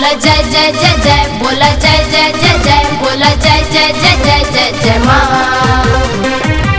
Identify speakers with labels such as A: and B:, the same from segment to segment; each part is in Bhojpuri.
A: बोला जय जय जय जय बोला जय जय जय जय बोला जय जय जय जय जय जय माँ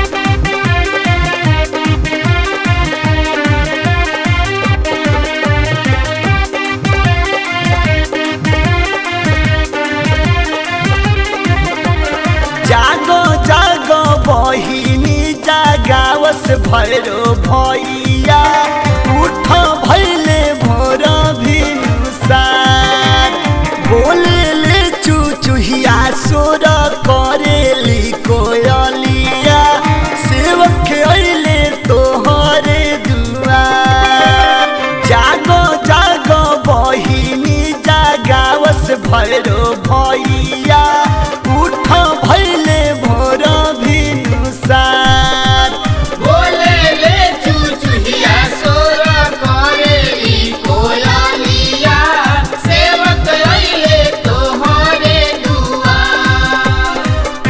B: जागो जागो बहिनी जागावस भैरो भैया उठ भैले भोर भिनुसार बोलेले चुचुहिया सोर करेली कोयलिया सेवक अइले तोहरे दुआर जागो जागो बहिनी जागावस भैरो भैया उठ भैले भोर भिनुसार
C: बोले ले चुचुहिया सोर करेली कोयलिया सेवक अइले तोहरे दुआर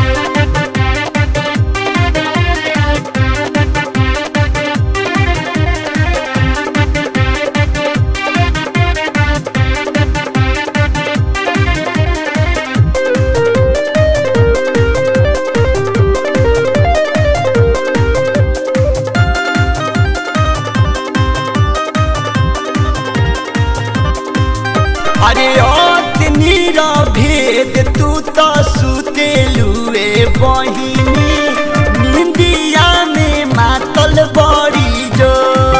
B: अरे अतनी भेद तू तो सुतेलुए बहिनी निंदिया में मातल बड़ी जो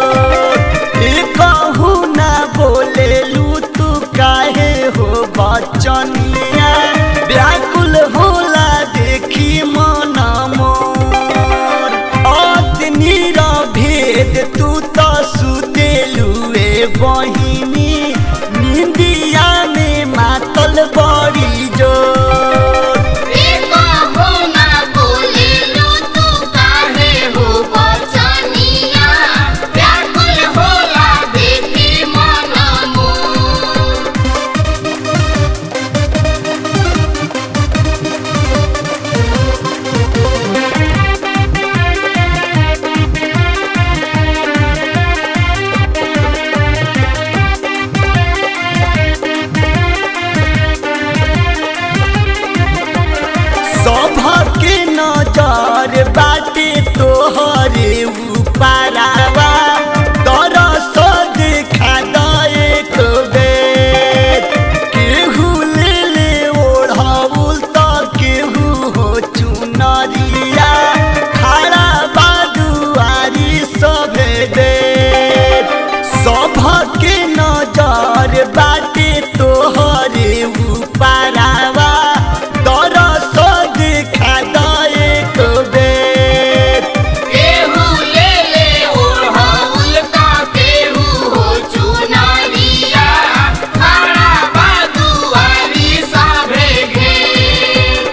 B: कहू ना बोलेलू तू काहे हो बचनिया व्याकुल होला देखी मन मोर अतनी भेद तू तो सुतेलुए बहिनी निंदिया में मातल बड़ी जोर
C: एको हो ना बोले लो तू काहे हो बचनिया व्याकुल होला देखी मन मोर
B: सभके नजर बाटे तोहरे उपारावा तरस देखा दए को बेर केहू ले ले ओढ़ाउल त केहू हो चुनरिया खड़ा बादुआरी सभे देर सभके नजर बाटे तोहरे उपारावा तरस देखा दए को बेर
C: केहू ले ले ओढ़ौल का केहू हो चुनरिया खड़ा बादुआरी सभे घेर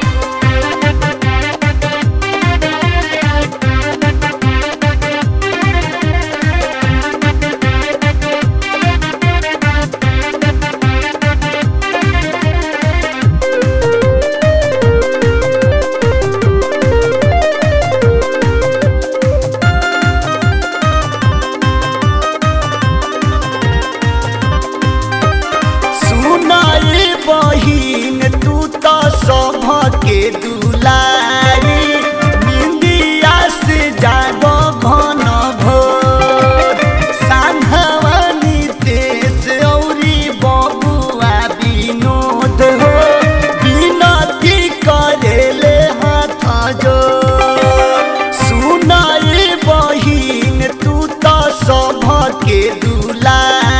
B: सुनाए बहिन तू तो सभके दुलारी निंदिया से जागो घन भोर सांघवानी तेज औरी बबुआ विनोद हो विनती करेले हाथ जो सुनाए बहिन तू तो सभके दुलारी